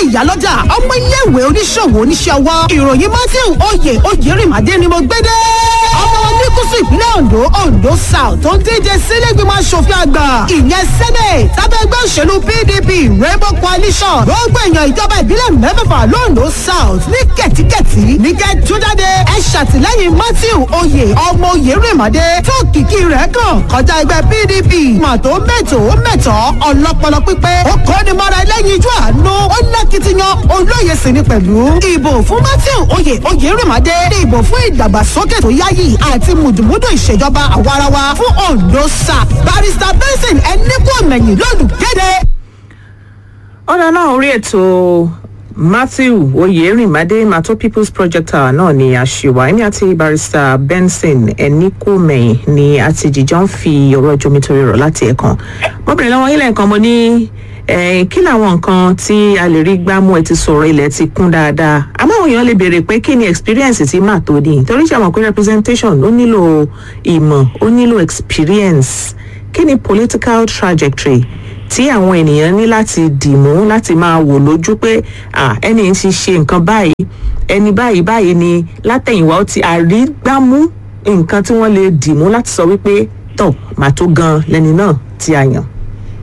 ìyálọ́jà ọmọ iléèwé oníṣòwò oníṣẹ́ ọwọ́ ìròyìn matthew oyè oyèrìmàdé ni mo gbé dé. ọmọ oníkùsù ìpínlẹ̀ ondo ondo south tó ń díje sílẹ̀gbìmọ̀ asòfin àgbà ìyẹn senate tábẹ́ ẹgbẹ́ òṣèlú pdp rainbow coalition gbogbo èèyàn ìjọba ìbílẹ̀ mẹ́fẹ̀fà londo south ní kẹ̀tíkẹ̀tí ní kẹ́ tó jáde ẹ ṣàtìlẹ́yìn matthew oyè ọmọ oyèrìmàdé tó kìkì rẹ̀ kàn kọjá ẹgbẹ́ pdp màtó mẹ́tò mẹ́tọ́ ọlọ́pọlọ pípé ó kọ́ni mọ́ra ẹlẹ́yin ijó àánú ó lákìtìyàn olóye sì ni pẹ̀lú ìbò fún matthew oyè oyèrìmàdé ní ìbò fún ìdàgbàsókè tó yáyì àti mùdùmùdù ìṣèjọba àwarawa fún ondo south barrister benson ẹnikọ́mẹ̀yìn lọ́lùgẹ́dẹ́. ọ̀rọ̀ náà orí ètò matthew oyèrìnmádé mato people's project hour náà ni àṣìwà ẹni àti barrister benson ẹnikọ́mẹ̀yìn ni àti jíjọ́ ń fi ọ̀rọ̀ jomitoro rọ̀ láti ẹ̀kan mo bèrè lọ́wọ́ ilẹ̀ nǹkan mo ní eh, kí làwọn nǹkan tí a lè rí gbámú ẹ ti sọ̀rọ̀ ilẹ̀ ti kún dáadáa àmọ́ àwọn èèyàn lè béèrè pé kí ni experience ti máa tó ní torí ṣe àmọ̀ pé representation ó nílò ìmọ̀ ó nílò experience kí ni political trajectory tí àwọn ènìyàn ní láti dìmú láti máa wò lójú pé ah, ẹni ń ti ṣe nǹkan báyìí ẹni báyìí báyìí ni látẹ̀yìnwá ó ti àrígbámú nǹkan tí wọ́n lè dìmú láti sọ wípé tọ̀ màá tó gan lẹ́ni náà tí a yàn.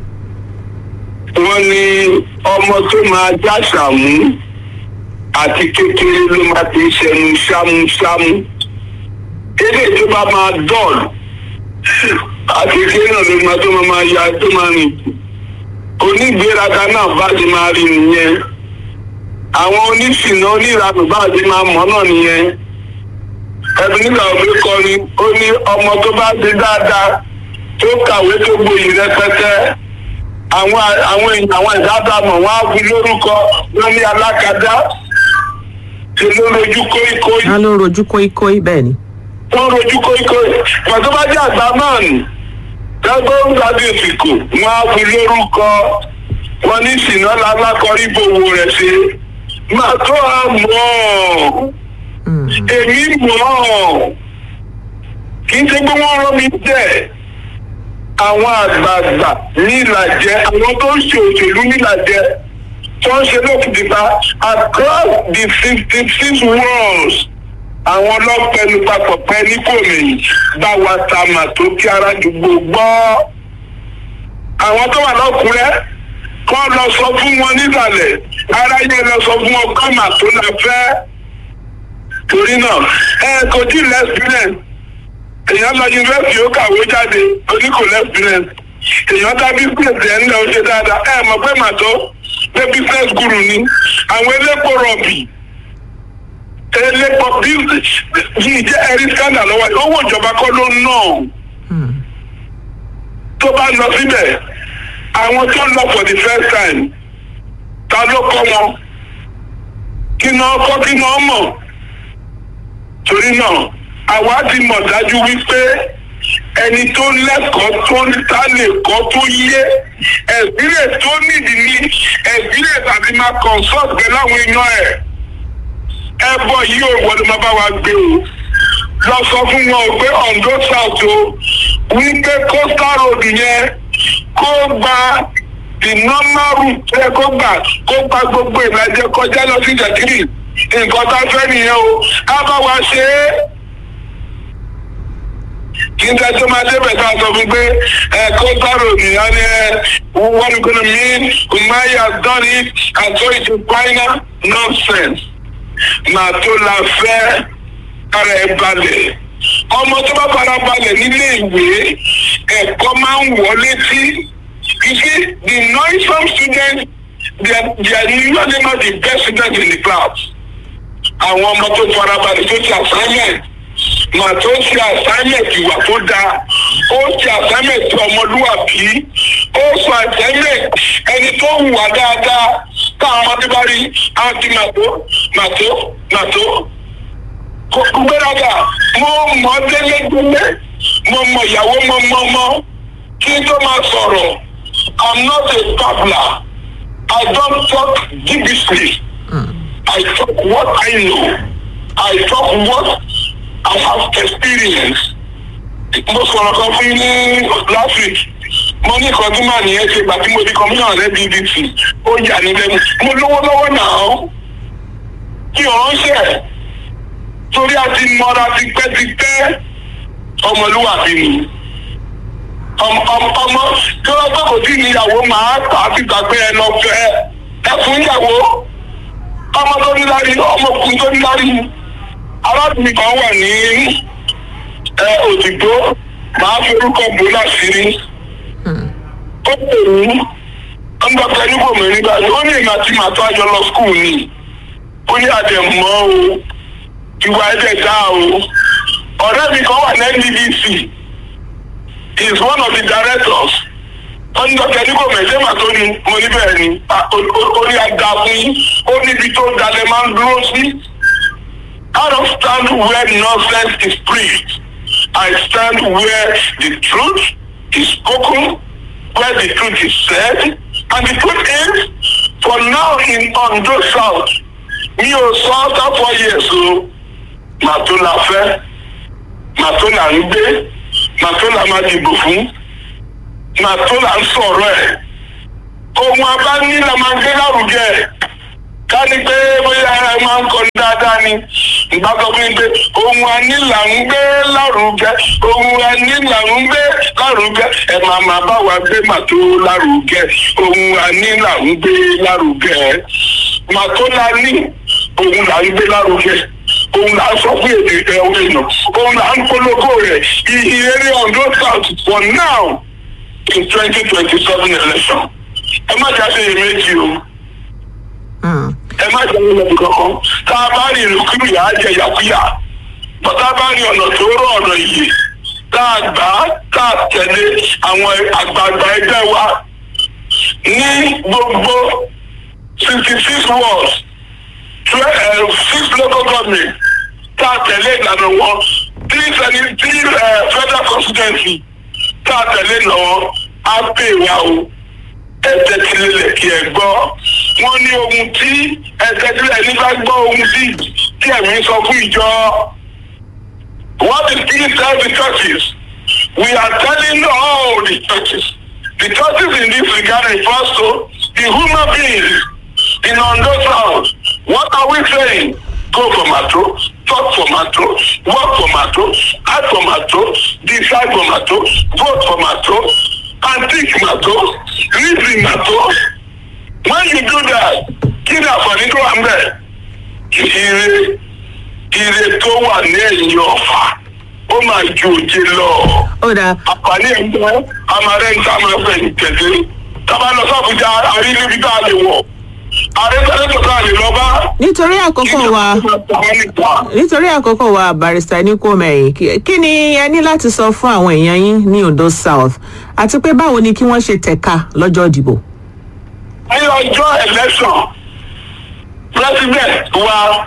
wọ́n ní ọmọ tó máa jáṣàmú àti kékeré ló máa ti ń ṣẹnu ṣámúṣámú kéde tó bá máa dọ̀lù àti kékeré náà ló máa tó máa ya tó máa rìn onígbéraga náà bá ti máa rí nìyẹn àwọn oníṣìnà oníranù bá ti máa mọ̀ náà nìyẹn ẹbí nígbà òbí kọrin ó ní ọmọ tó bá ti dáadáa tó kàwé tó gboyè rẹpẹtẹ àwọn àwọn èèyàn àwọn ìdábàámọ̀ wọn á fi lórúkọ wọn ní alákadá ṣe ló rojú kóíkóí wọ́n ló rojú kóíkóí bẹ́ẹ̀ ni. wọn rojú kóíkóí pàtó bá jẹ́ àgbà náà nì tẹ́gbọ́n ń gbàdé ìsìnkú wọn á fi lórúkọ wọn ní ìsìnà lálákọrí bòwò rẹ̀ ṣe máa tó a mọ̀ ọ́ èmi mọ̀ ọ́ kì í ṣe pé wọ́n rán mi bẹ́ẹ̀ àwọn àgbààgbà ní ìlàjẹ àwọn tó ń ṣe òṣèlú nílàjẹ tó ń ṣe lókìtìpa across the fifty six worlds àwọn ọlọ́pẹ̀lú papọ̀ pẹ́ ní kòmẹ̀yìn bá wa ta mà tó kí ara dùgbò gbọ́. àwọn tó wà lọ́kùnrẹ́ kọ́ lọ sọ fún wọn nísàlẹ̀ ara yẹn lọ sọ fún wọn kọ́ mà tó la fẹ́. torí náà ẹ kò tí ì lẹ́sìpírẹ̀nsì èèyàn lọ yunifásitì ó kàwé jáde oníkò lẹ́sìpírẹ̀nsì èèyàn dá bísíǹsì ẹ̀ ńlẹ̀ ó ṣe dáadáa ẹ mọ̀ pé màtó pé bísíǹsì gùrù ni àwọn elépo rọ̀bì elépo bísíǹsì yìí jẹ́ ẹ̀rí scandal lọ́wọ́ owó ìjọba kọ́ ló ń ná tó bá lọ síbẹ̀ àwọn tó ń lọ for the first time ta ló kọ́ wọn kí náà kọ́ kí náà mọ̀ torí náà àwa ti mọ̀ dájú wípé ẹni tó lẹ́kọ̀ọ́ tó ń ta lè kọ́ tó yé ẹ̀sílẹ̀ tó nídìí ní ẹ̀sílẹ̀ tàbí máa consult pẹ̀lú àwọn èèyàn ẹ̀ ẹ bọ̀ yìí ò wọlé máa bá wa gbé o lọ sọ fún wọn o pé ondo south o wípé coastal road yẹn kó gba the normal route ẹ kó gbà kó gba gbogbo ìlàjẹ kọjá lọ sí jẹkiri nǹkan tá a fẹ́ nìyẹn o á bá wa ṣe é kí n tẹ́ tó máa débẹ̀ tá a sọ fún pé ẹ kó sáró nìyẹn ni ẹ wọ́n ní kọ́nà mí umahi has done it and so it is final nonsense màá tó la fẹ́ ara ẹ balẹ̀ ọmọ tó bá fara balẹ̀ nílé ìwé ẹ̀kọ́ máa ń wọ̀ létí you see the noisome students they are they are usually not the best students in the class àwọn ọmọ tó fara balẹ̀ tó ti assignment màá tó ṣe assignment ìwà tó dáa ó ṣe assignment ọmọlúwàbí ó ṣe assignment ẹni tó hùwà dáadáa táwọn ọmọdé bá rí àwọn ti màtó màtó màtó kò gbéraga mo mọ délédélé mo mọ ìyàwó mo mọ mọ kí n tó máa sọ̀rọ̀ i'm not a babbler i don't talk gibbishly i talk what i know i talk what i have experience mo sọ̀rọ̀ kan fún yín ní last week mo ní kan tí màá nìyẹn ṣe gbà tí mo di kọmíṣánná rẹ bbc ó yà ní lẹ́nu mo lówó lọ́wọ́ náà kí ọ̀ránṣẹ́ torí a ti mọra tipẹ́tipẹ́ ọmọlúwàbí ni ọmọ ọmọ tí wọ́n bá kò tí ì níyàwó máa tà á síta pé ẹ lọ fẹ́ ẹ fún ìyàwó ọmọ tó ní lárí ọmọkùnrin tó ní lárí arábìnrin kan wà ní ẹ òdìgbò máa forúkọ bò láṣìírí ó pè mí ọmọ pẹ̀lú kò mẹ́rin báyìí ó ní èmi àti màtó àjọ lọ skul ni ó ní àdẹ̀mọ́ o ìwà ẹ̀dẹ̀ dá o ọ̀rẹ́ mi kan wà ní ndbc he is one of the directors wọ́n ní dọ́kítà ní kò mẹ́jẹ́ mà tó ní mo ní bẹ́ẹ̀ ni ó ní aga fún yín ó níbi tó dalẹ̀ máa ń dúró sí I don't stand where nonsense is preached I stand where the truth is spoken where the truth is said and the truth is for now in Ondo South mi ò sọ after four years o màá tó la fẹ́ màá tó là ń gbé màá tó là máa dìbò fún màá tó là ń sọ̀rọ̀ ẹ̀ ohun abáni la máa gbé lárugẹ ká ní pé bóyá ẹ máa ń kọrin dáadáa ni ìgbà sọ fún mi pé ohun àní là ń gbé lárugẹ ohun àní là ń gbé lárugẹ ẹ máa máa bá wa gbé màtó lárugẹ ohun àní là ń gbé lárugẹ màtó la ní ohun là ń gbé lárugẹ òun là ń sọ fún èdè ẹ orí èèyàn òun là ń polówó rẹ ìhìnrere Ondo South for now in twenty twenty seven election ẹ má jà sí iyèméjì o ẹ má jà ní ọdún kankan tá a bá rí ìlúkúrú yà á jẹ yàkúyà bọ́tá bá rí ọ̀nà tó rọ̀ ọ̀nà yìí tá a gbà á tá a tẹ̀lé àwọn àgbààgbà ẹgbẹ́ wa ní gbogbo sixty six wards six local government tá a tẹ̀lé ìlànà wọn three sẹ́ni three federal constituency tá a tẹ̀lé lọ́wọ́ á pè wá o ẹ̀jẹ̀ ti lélẹ̀ kí ẹ gbọ́ wọ́n ní ohun tí ẹ̀jẹ̀ tí ẹni bá gbọ́ ohun tí tí ẹ̀mí sọ fún ìjọ what is being tell the churches we are telling all the churches the churches in this regard refers to the human beings in Ondo South what are we saying go for Mato talk for Mato work for Mato act for Mato decide for Mato vote for Mato and think Mato reason Mato when you do that kí ni àǹfààní tó wà ń bẹ̀ ire ire tó wà ní ẹ̀yìn ọ̀fà ó máa ju òjé lọ ó dáa àǹfààní ẹ̀ ń bọ́ amarẹ́ ń tá máa fẹ̀ ní tẹ̀lé tábà lọ sọ́kùnjà àrí níbi tá a lè wọ̀ àrí sẹ́lẹ̀tọ̀ tá a lè lọ bá nítorí àkókò wa nítorí àkókò wa barista Níkò Mẹ́yìn kí- kí ni ẹ ní láti sọ fún àwọn èèyàn yín ní Ondo South àti pé báwo ni kí wọ́n ṣe tẹ̀ka lọ́jọ́ ìdìbò. ní ọjọ́ election president wa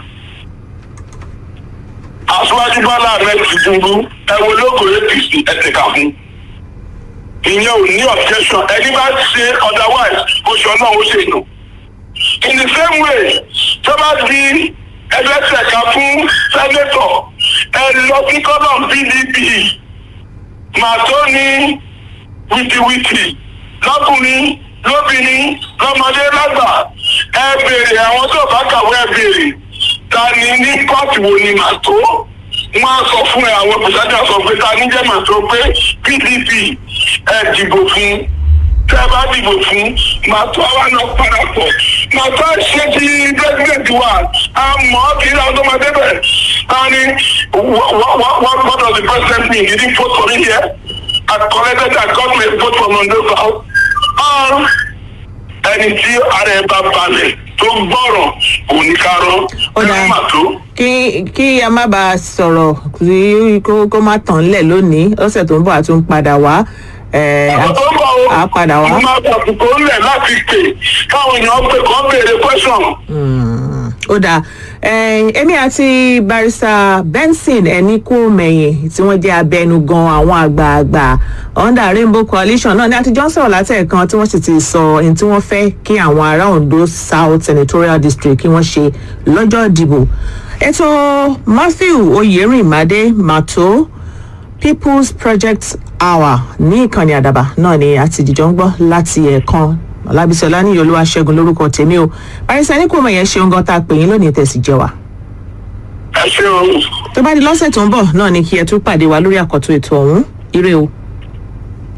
aṣáájú bọ́lá ahmed tinubu ẹ wo lóko apc ẹ tẹ̀ka fún ìyẹn ò ní objection ẹni bá ṣe otherwise oṣù náà ó ṣe nù in the same way tó bá di ẹgbẹ́ tẹ̀ka fún senator ẹ lọ sí kọ́lọ̀ pdp màá tó ní wìtìwìtì lọ́kùnrin lóbìnrin lọ́mọdé lágbà ẹ béèrè àwọn tó bá kàwé ẹ béèrè ta ni ní kóòtù wo ni màá tó wọn á sọ fún ẹ àwọn pòṣájà sọ pé ta ni jẹ́ màá tó pé pdp ẹ dìbò fún tẹ ẹ bá dìbò fún màá tó àwa náà parapọ̀ màá tó ṣe ti president wa a mọ̀ ọ́ kí ní àwọn tó máa débẹ̀ ta ni what what what does the president mean did he vote for me here I collected I got my vote from Ondo South or ẹni tí ara ẹ bá balẹ̀ tó gbọ́rọ̀ oníkarọ́ Ó dáa. ẹ má tó. kí kí a má bàa sọ̀rọ̀ kí kó kó má tàn lẹ̀ lónìí ọ̀sẹ̀ tó ń bọ̀ àtún padà wá. ẹ̀, Ọ̀pọ̀ tó ń bọ̀ o, a padà wá. mo máa bàtùkọ̀ ńlẹ̀ láti pè káwọn èèyàn pè kọ́ béèrè question. Mm, ó dáa Eh, èmi àti barrister benson Ẹnikúmẹ̀yìn tí wọ́n jẹ́ abẹnugan àwọn àgbààgbà under rainbow coalition náà ní àtijọ́ ń sọ̀rọ̀ látẹ̀ẹ̀kan tí wọ́n sì ti sọ ohun tí wọ́n fẹ́ kí àwọn ará Ondo South senatorial district kí wọ́n ṣe lọ́jọ́ ìdìbò ètò Matthew Oyèrìnmádé Màtó people's project hour ní ìkànnì àdàbà náà ni àti ìdìjọ ń gbọ́ láti ẹ̀ẹ̀kan ọlábísọ̀lá ní olúwa ṣẹ́gun lórúkọ tèmi o barista ní kò mọ̀ yẹn ṣeun gan tá a pè yín lónìí tẹ̀sí jẹ́ wa ẹ ṣé o. tó bá di lọ́sẹ̀ tó ń bọ̀ náà ni kí ẹ tún pàdé wa lórí àkọ́tún ètò ọ̀hún ire o.